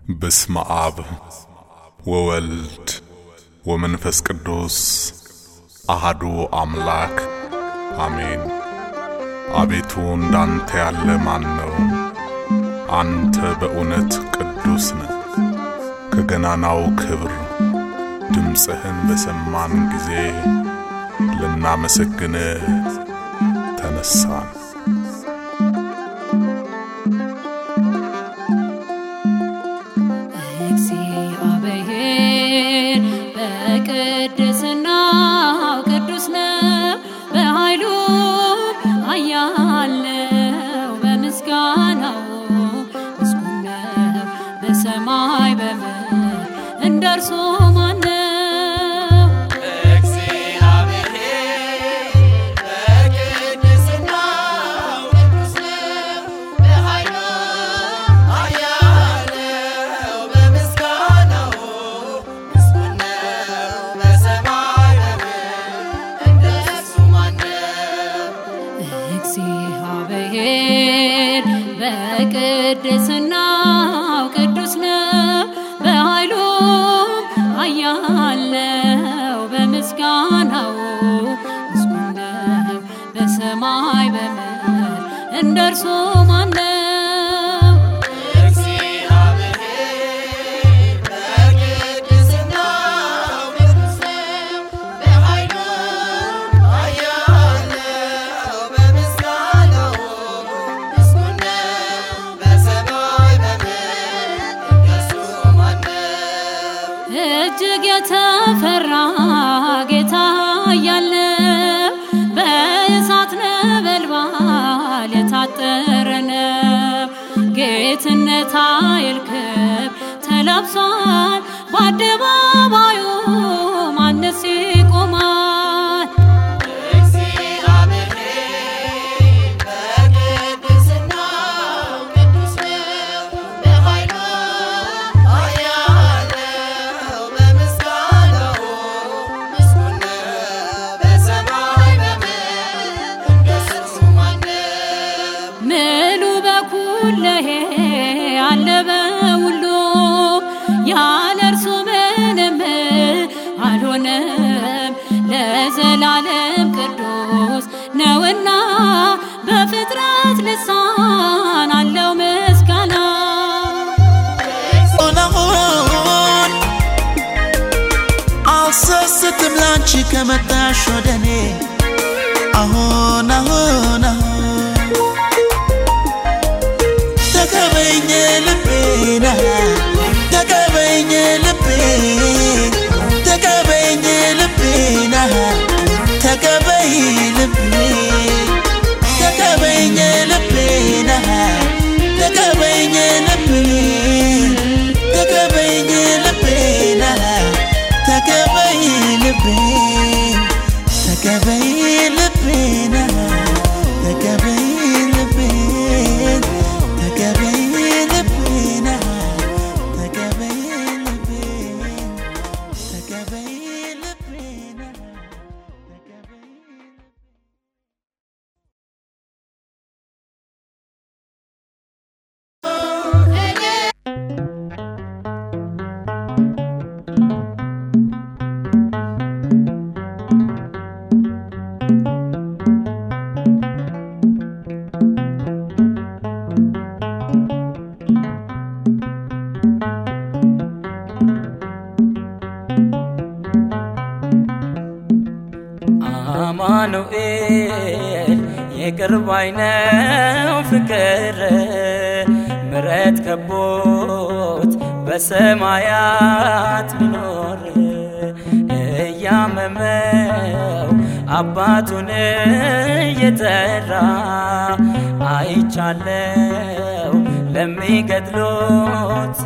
በስመ አብ ወወልድ ወመንፈስ ቅዱስ አሃዱ አምላክ አሜን። አቤቱ እንዳንተ ያለ ማን ነው? አንተ በእውነት ቅዱስ ነህ። ከገናናው ክብር ድምፅህን በሰማን ጊዜ ልናመሰግንህ ተነሳን። እግዚአብሔር በቅድስናው ቅዱስ ነው፣ በኃይሉ ኃያል ነው፣ በምስጋናው ምስጉን ነው። በሰማይ በምድር እንደ እርሱ ማን ነው? እግዚአብሔር በቅድስናው ቅዱስ ነው፣ በኃይሉም ኃያል ነው፣ በምስጋናው ምስጉን ነው። በሰማይ በምድር እንደ እርሱ ማን ነው? እጅግ የተፈራ ጌታ ያለው በእሳት ነበልባል የታጠረ ነው። ጌትነት ኃይል ክብር ተላብሷል። በአደባባዩ ማንስ ይቆማል? ምሉ በኩለሄ አለ በሁሉ ያለ እርሱ ምንም አልሆነም። ለዘላለም ቅዱስ ነውና በፍጥረት ልሳን አለው ምስጋና። አሁን አልሰስትም ላንቺ ከመጣሽ ወደኔ አሁን አሁን አሁን ተቀበይኝ ልቤና ተቀበይኝ ልቤ ተቀበይኝ ልቤና ተቀበይ ልቤ ተቀበይኝ ልቤና ተቀበይኝ ልቤ ተቀበይኝ ልቤና ተቀበይ ልቤ ተቀበይ ልቤና ተቀበይ ልቤ ተቀበይ ልቤና ተቀበይ ልቤ ተቀበይ ልቤና ተቀበይ አማኑኤል የቅርብ አይነው ፍቅር ምረት ከቦት በሰማያት ቢኖር እያመመው አባቱን እየጠራ አይቻለው ለሚገድሉት